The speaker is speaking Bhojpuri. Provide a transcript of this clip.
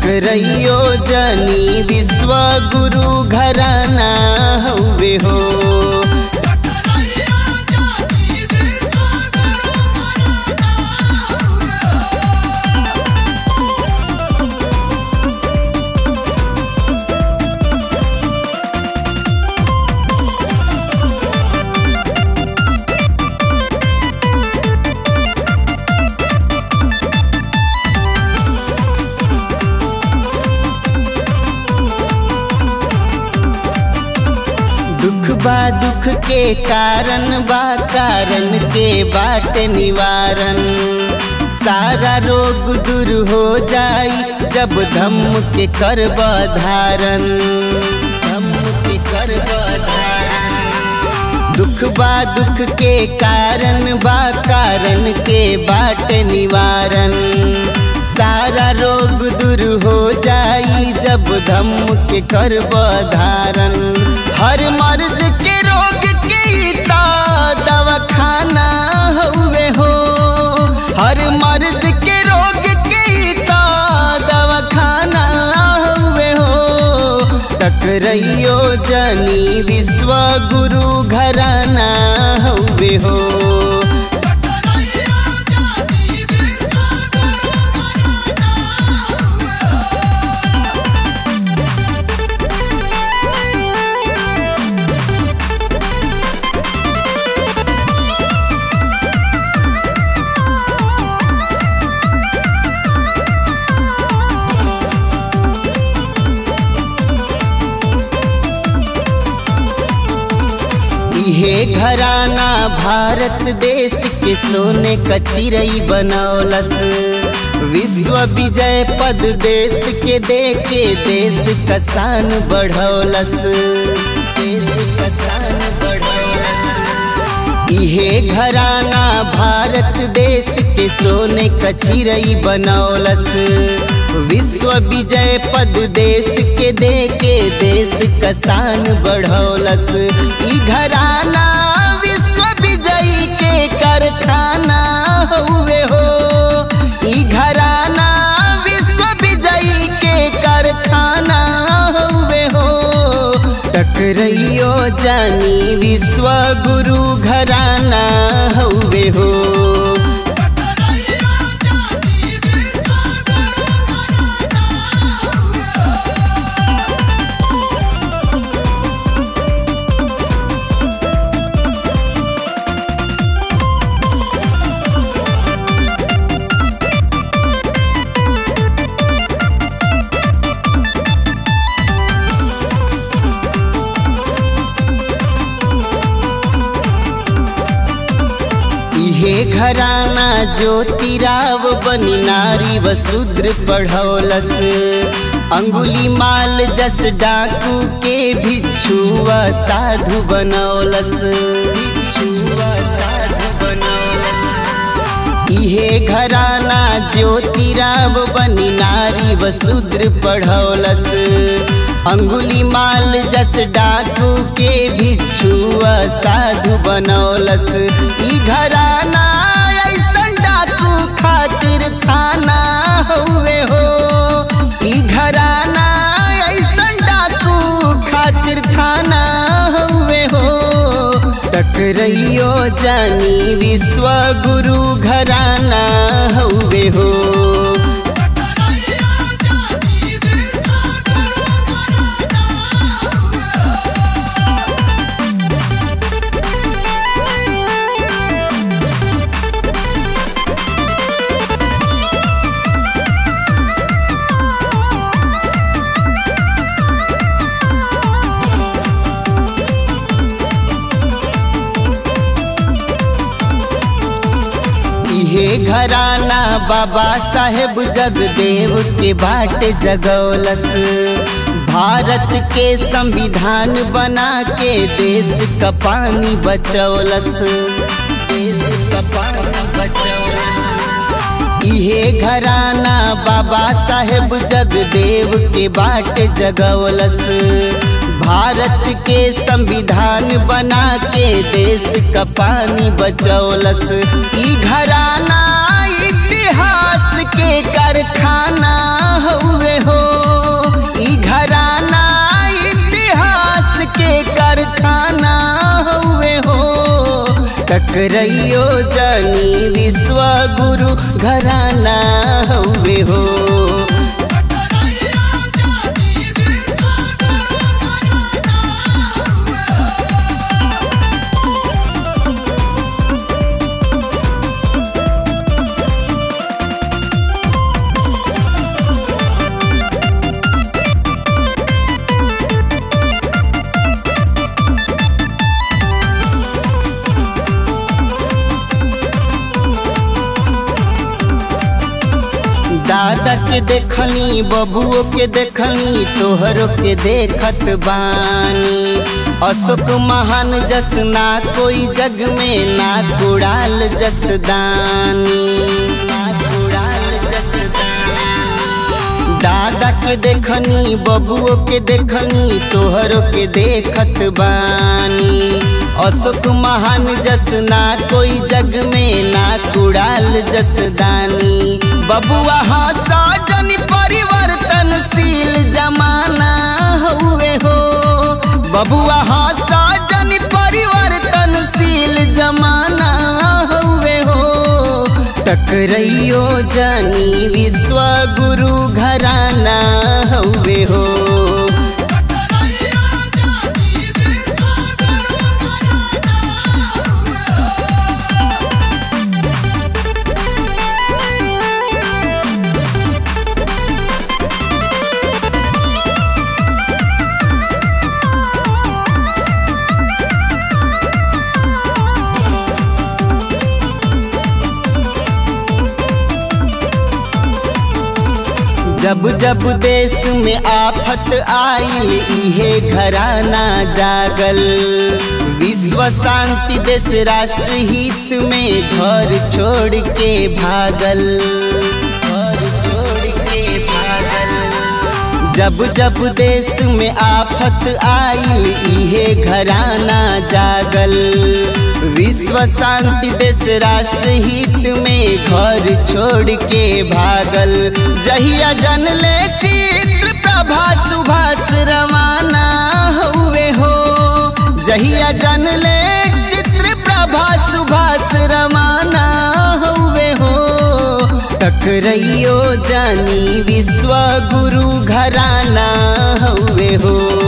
टकरइयो जनी विश्व गुरु घराना हउवे हो दुख बा दुख के कारण बा कारण के बाट निवारण सारा रोग दूर हो जाई जब धम्म के करब धारण धम्म के करब धारण दुख बा दुख के कारण बा कारण के बाट निवारण सारा रोग दूर हो जाई जब धम्म के करब धारण हर मर्ज के रोग के ता दवाखाना हुए हो हर मर्ज के रोग के ता दवाखाना हुए हो टकरइयो जनी विश्व गुरु घराना हुए हो इहे घराना भारत देश के सोने का चिरई बनौलस विश्व विजय पद देश के देके देश का शान बढ़ौलस देश का शान बढ़ौलस इहे घराना भारत देश के सोने का चिरई बनौलस विश्व विजय पद देश के देके देश का शान बढ़ौलस ई घराना विश्व विजयी के कारखाना हुए हो ई घराना विश्व विजयी के कारखाना हुए हो टकरइयो जानी विश्व गुरु घराना हुए हो इहे घराना ज्योतिराव बनी नारी व शूद्र पढ़ौलस अंगुली माल जस डाकू के भिक्षुआ साधु बनौलस भिक्षुआ साधु बनौलस इहे घराना ज्योतिराव बनी नारी व शूद्र पढ़ौलस अंगुली माल जस डाकू के भिक्षुआ साधु बनौलस ई घराना ऐसन डाकू खातिर खाना हुए हो ई घराना ऐसन डाकू खातिर खाना हुए हो टकरइयो जानी विश्व गुरु घराना हुए हो इहे घराना बाबा साहेब जगदेव के बाट जगौलस भारत के संविधान बना के देश का पानी बचौलस देश का पानी बचौलस इहे घराना बाबा साहेब जगदेव के बाट जगौलस भारत के संविधान बना के देश का पानी बचौलस ई घराना इतिहास के कारखाना हुए हो टकरइयो जानी विश्व गुरु घराना हउवे हो दादा के देखनी बबुओ के देखनी तोहरो के देखत बानी अशोक महान जस ना कोई जग में ना कुड़ाल जस दानी ना कुड़ाल जस दानी दादा के देखनी बबुओ के देखनी तोहरो के देखत बानी अशोक महान जस ना कोई जग में ना कुड़ाल जस दानी बबुआ हसा जन परिवर्तनशील जमाना हुए हो बबुआ हसा जन परिवर्तनशील जमाना हुए हो टकरइयो जानी विश्व गुरु घराना हुए हो जब जब देश में आफत आइल इहे घराना जागल विश्व शांति देश राष्ट्र हित में घर छोड़ के भागल घर छोड़ के भागल जब जब देश में आफत आइल इहे घराना जागल विश्व शांति देश राष्ट्र हित में घर छोड़ के भागल जहिया जन ले चित्र प्रभा सुभाष रवाना हुए हो जहिया जन ले चित्र प्रभा सुभाष रवाना हुए हो टकरइयो जानी विश्व गुरु घराना हुए हो